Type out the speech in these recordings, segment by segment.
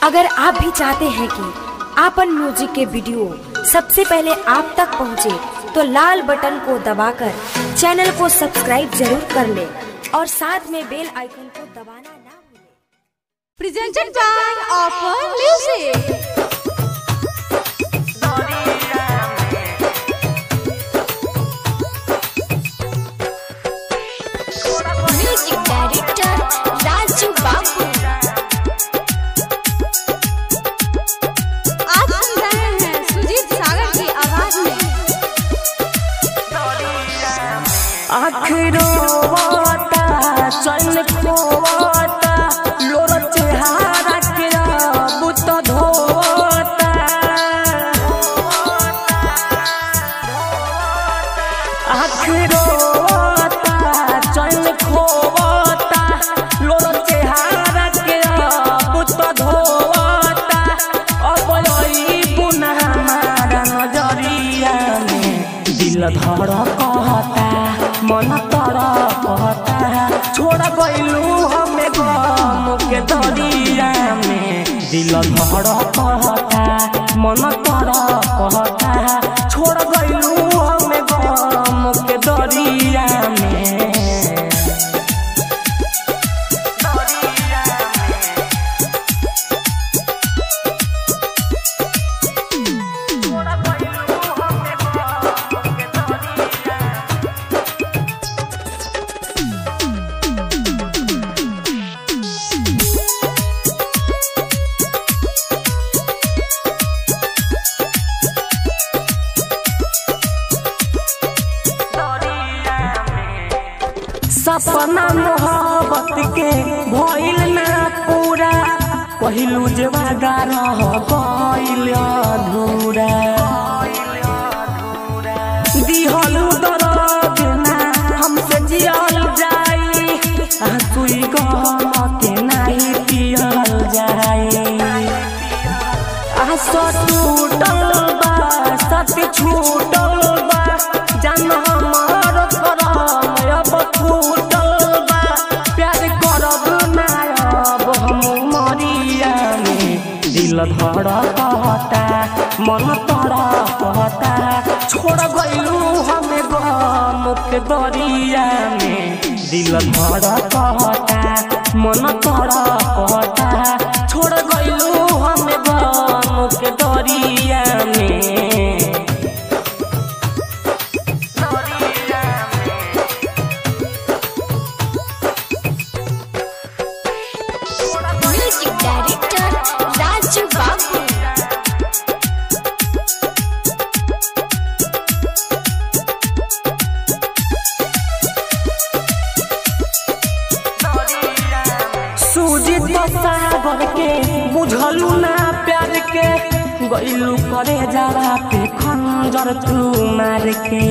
अगर आप भी चाहते हैं कि आपन म्यूजिक के वीडियो सबसे पहले आप तक पहुंचे, तो लाल बटन को दबाकर चैनल को सब्सक्राइब जरूर कर ले और साथ में बेल आइकन को दबाना ना भूलें। presented by Offer Music. Music Director Raju Babu. आप सुन रहे हैं सुजीत सागर की आवाज में आखिरो वाता चल खोवाता लोर चेहारा के बुत धोता आखिरो वाता चल खोवाता लोर चेहारा के बुत धोता अब यही पुनः हमारा नजरिया में दिल धड़ कहता मन तर कहता छोड़ गइलू हमें गम के दरिया में दिल धड़ कहता मन तर कहता छोड़ गइलू हमें गम के दरिया में सपना मोहब्बत के भइल ना पूरा पहिलू जे वादा रह गइल अधूरा दिहलू दर्द ना हमसे जियल जाई आंसुई गम के नाही पियल जाई आशा टूटल बा सत छूटल बा जान हमार करम अब फूटल बा प्यार करब ना अब हम मरिया में दिल धड़ कहता मन तड़ कहता छोड़ गइलू हमें गम के दरिया में दिल धड़ कहता मन तड़ कहता छोड़ गइलू हमें गम के दरिया में Music Director Raju Babu. Sujit सागर के बुझलू ना प्यार के गइलू करे जरा पे खंजर तू मार के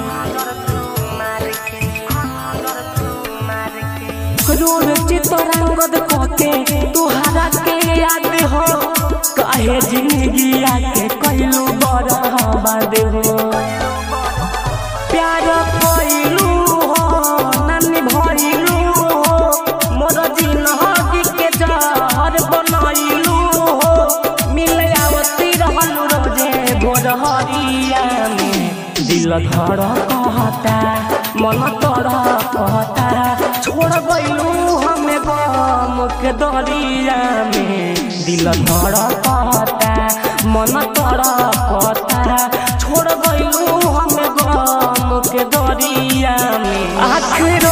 रोड चितरंगद कके तुहरा के याद हो काहे जिंदगी आके कइलू बर्बाद हो प्यार कइलू हो नानी भइलू हो मोर जिंदगी के जहर बनइलू हो मिले आवती रहलू रोजे भोर हरिया में दिल धड़ कहता मन तोड़ कहता छोड़ गइलू हमें गम के दरिया में दिल धड़ कहता मन तोड़ कहता छोड़ गइलू हमें गम के दरिया में आखिरो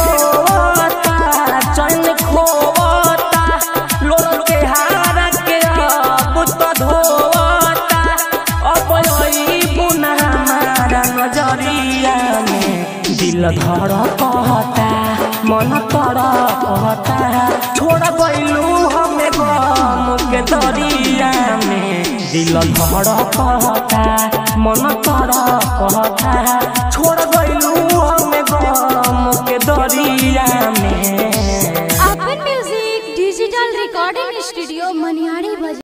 चल खोता लोर के हारा के अब तो धोता अब यही पुनः हमारा नजरिया में दिल धड़ कहता मन तर कहता छोड़ गइलू हमें गम के दरिया में दिल धड़ कहता मन तर कहता छोड़ गइलू हमें गम के दरिया में Open Music Digital Recording Studio Maniari Bazaar.